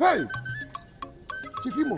Hey! Chifimo.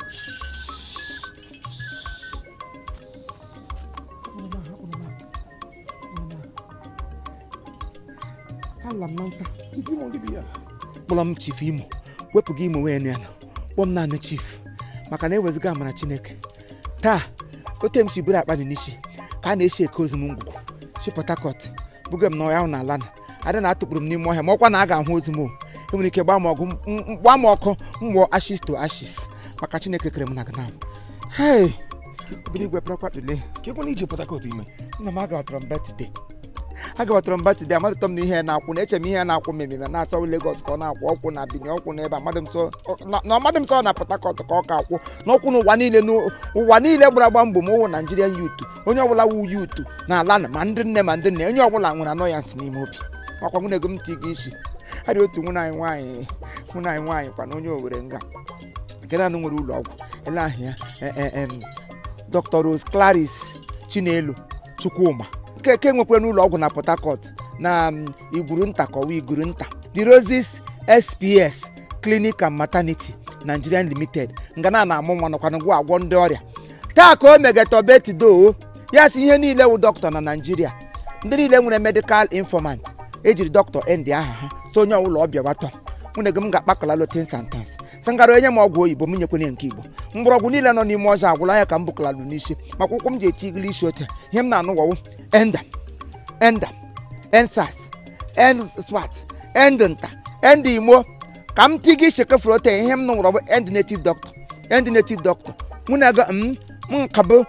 Ala m na nta. Chifimo ndị bi ya. kpọrọ m chief imo wepụ gị imo wee ya kpọọ m naanị chief maka na eweziga amara chineke taa ote m si buru akpa dị n'isi ka a na-esi eke ozu m ngwugwu si port harcourt buga m n'ọhịa ahụ na ala na ada na atụkpuru m n'ime ọhịa ma ọkwa na a ga-ahụ ozu m o enwere ike gbaa m ọgụ m- m- gbaa m ọkụ mgbọ ashis to ashis maka chineke kere m na gana hei obodo igwe pịrakwa tule Ka ekwe na ije Port Harcourt ime. nna m agabatara m batide agabatara m batide amadụtọ m na ihe na-akwụ na eche m ihe na-akwụ mmemme na-asọ Lagos ka ọ na-akwụ ọkwụ na Benin ọkwụ n'ebe amadị m sọ na- na ọmadị m sọ na Port Harcourt ka ọ ka akwụ n'ọkwụ n'ụwa niile n'ụ- ụwa niile gbara agba mbọ ma ụwụ Nigerian youth onye ọbụla wu youth na ala na ma ndị nne ma ndị nne onye ọbụla nwere anọ ya si n'ime obi makwa nwunye gị m ti gị isi adị otu nwunye anyị nwaanyị nwunye anyị nwaanyị kwa na onye Owere nga nke naanị nwere ụlọ ọgwụ ele ahụ ya e- e- em, Dr. Rose Clarice Chinelo Chukwuma nke ke nwekwara n'ụlọ ọgwụ na Port Harcourt na um, igwuru nta kọwa igwuru nta The Roses SPS Clinic and Maternity Nigerian Limited ngana na-amụ nwa nọkwana ngwa agwọ ndị ọrịa taa ka o megatobetido ya si ihe niile wụ dọkịta na Naijiria ndị niile nwere medical informant ejiri dọkịta ndị aha ha so onye ọbụla ọbịa watọ nwunye gị m ga-akpakọla lotin santans sangara onye m ọgwụ oyibo m nyekwenye nke igbo mgbọrọgwụ niile nọ n'ime ọzọ agwụla ya ka m bụkọlalụ n'isi maka ụkwụ m ji eti igili isi ote ihe m na-anụ wọwụ enda enda ensas enswat end nta end imo ka m ti gị shekefuru ote ihe m nụrụ bụ end native doctor end native doctor nwunye gị m m nkabụ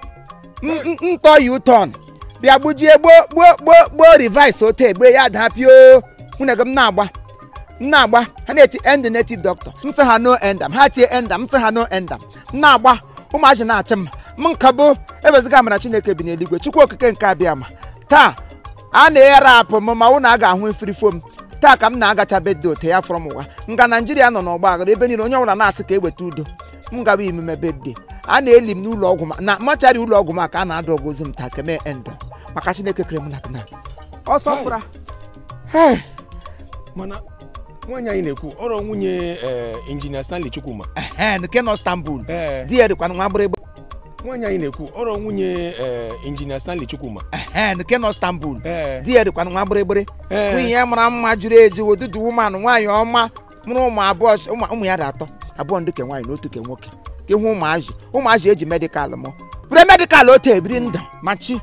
ntọ yi ụtọn bịa gbujie gboo gboo gboo gboo rivise ote egbe ya daa pio nwunye gị m na-agba m na-agba ha na-eti end native doctor m sị ha no endam ha tie endam m sị ha no endam m na-agba ụmụazị na-achị m m nkabụ ebeziga amara chineke bi n'eluigwe chukwu okike nke abịa ma taa a na-eghere apụ m ma ụnụ a ga-ahụ efirifo m taa ka m na-agacha bedo ote ya fọrọ m ụwa nga naijiria nọ n'ọgba aghara ebe niile onye ọbụla na-asị ka eweta udo m gaba imume bedde a na-eli m n'ụlọ ọgwụ ma na machari ụlọ ọgwụ ma ka a na-adụ ọgụ ozi m taa keme endo maka chineke kere m na gna ọsọ mkpụra Hey. Mana nwaanyị anyị na-ekwu ọrọ nwunye eh, injinia Stanley Chukwuma. Ehe, nke nọ Istanbul Ee, di ya dịkwa nwa gbịrịgba nwaanyị anyị na-ekwu ọrọ nwunye eh, injinia Stanley Chukwuma. Ehe, nke nọ Istanbul Ee, di ya dịkwa nwa gbịrịgbịrị ee. nwunye ya mara mma juru eju odudu woman nwaanyị ọma mụrụ ụmụ abụọ s- ụmụ ụmụ ya dị atọ abụọ ndị ke nwaanyị na otu ke nwoke ka ịhụ ụmụazị ụmụazị eji medikal mụ bụrụ medikal otu ebiri ndụ machi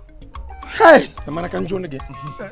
Hey! na mana ka njụ gị Eh,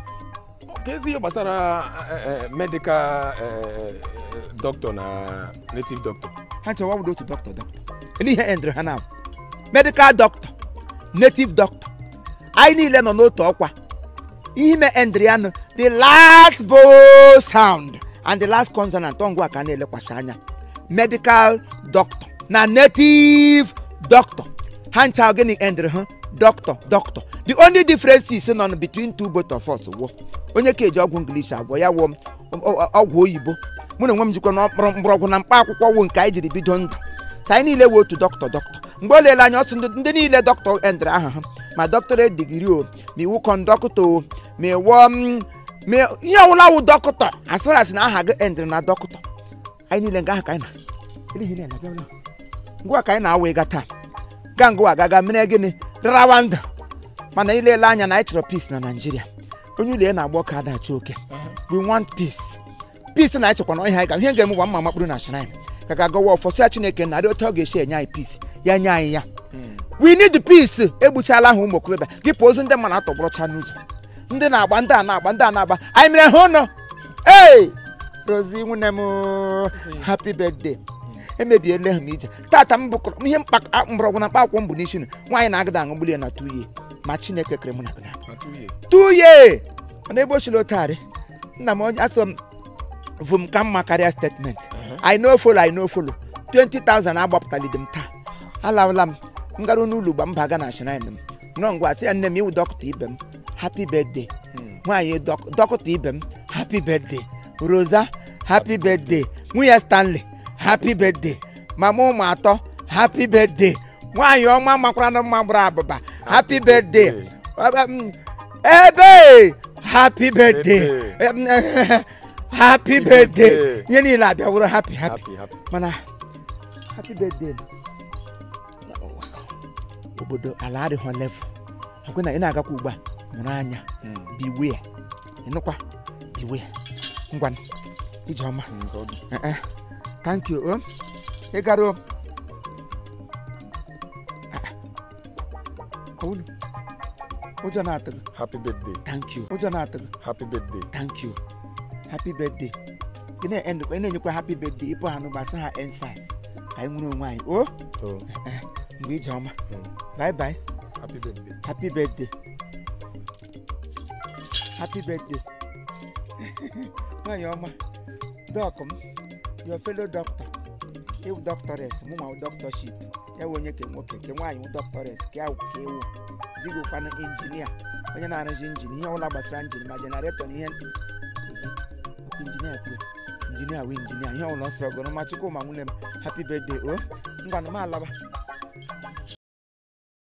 ka ezi ihe gbasara eh, eh, medical eh, eh, doctor na native doctor ha nchewa wụdo otu dọkịta dọkịta ele ihe endịrị ha na medikal dọkịta native dọkịta anyị niile nọ n'otu ọkwa ihe ime endịrị ya nụ the last vowel sound and the last consonant ọ ngwa ka a na-elekwasị anya medical doctor na native doctor ha ncha gịnị endịrị ha doctor doctor the only differences nọ n between two both of us wo onye ka eji ọgwụ English agwọ ya wụọ ọgwụ oyibo mụ na onwe m jikwa na mkpụrụ mgbọrọgwụ na mkpa akwụkwọ wụ nke anyị jiri bido ndụ sa anyị niile wụ otu dọkịta dọkịta mgbe o leele anya ọsọ ndị ndị niile dọkịta endịrị aha ha ma dọkịtọrate digiri o ma iwu kọndọkịta o ma ịwọ m ma ihe ọbụla wụ dọkịta asịrị asị na aha gị endịrị na dọkịta anyị niile nga aha ka anyị na Ele ihe niile na-abịa bịa. ngwa ka anyị na-awa ịga taa ga ngwa gaga mere gịnị rawa ndụ mana ilele anya na anyị chọrọ peace na naijiria onye ụlọ ya na-agba ọka adachi oke we want peace peace na echekwa na ọhịa anyị ga ihe ga-eme gwa mma makpụrụ na shrine ka ga-agawa ọfọsụ ya chineke narị otu ọ ga-esi enye anyị peace ya nye anyị ya we need peace egbuchala ahụ ụmụ okorobịa gị pụ ozu ndị mmadụ atọgbọrọcha n'ụzọ ndị na-agba ndị a na-agba ndị a na-agba anyị mere ha ụnọ ee rozi nwunne m happy birthday emebiela ha m ije tata m bụkọrọ ihe mkpa a- mgbọrọgwụ na mkpa akwụkwọ m bụ n'isi nụ nwaanyị na-agada aṅụgbuli ya na tuye ma chineke kere mụ na gị na Atụghị. tuye mana ebe o chiri otarị nna m onye asọ m vụ m ka mma karịa statement i no follow i no follow 20,000 agbapụtalide m taa alawala m m gara n'ụlọ ugba m baga na shrine m nọ ngwa sị ya nne m iwu dọkịta ibe m happy birthday nwaanyị dọk- dọkịta ibe m happy birthday rosa happy birthday nwunye stanley happy birthday mama ụmụ atọ happy birthday nwaanyị ọma makwara na mma gbara abụba happy birthday Um, ebe happy birthday Ebe. Em, happy birthday. birthday ihe niile abịaworo happy happy happy happy mana happy birthday obodo ala adịghọ level ọkwe na ị na-agakwa ugbu a mụrụ anya Mm, beware ịnụkwa beware ngwa ijeọma mm, ka ọ dị. Eh, eh. thank you o ị gara o Ah, ah. Ọwụnụ. ụjọ na-atụ gị happy birthday thank you ụjọ na-atụ gị happy birthday thank you happy birthday ị na-end ị na-enyekwa happy birthday ịpụ ha n'ụgbasa ha ensas ka anyị nwere onwe anyị o oh, mgbe ije ọma mm, bye bye happy birthday happy birthday happy birthday nwanyị ọma dọk m your fellow doctor ewu doctores mụ ma doctorship ya wụ onye ke nwoke ke nwaanyị wụ doctores ka ya wụ ka ewu digokwanụ injinia onye na-arụzi injin ihe ọbụla gbasara injin ma jenareto na ihe okwu injinia kwue injinia wụ injinia ihe ọbụla ọ sọrọ gụrụ ma chukwu ma nwunye m happy birthday o ngwanụ m alaba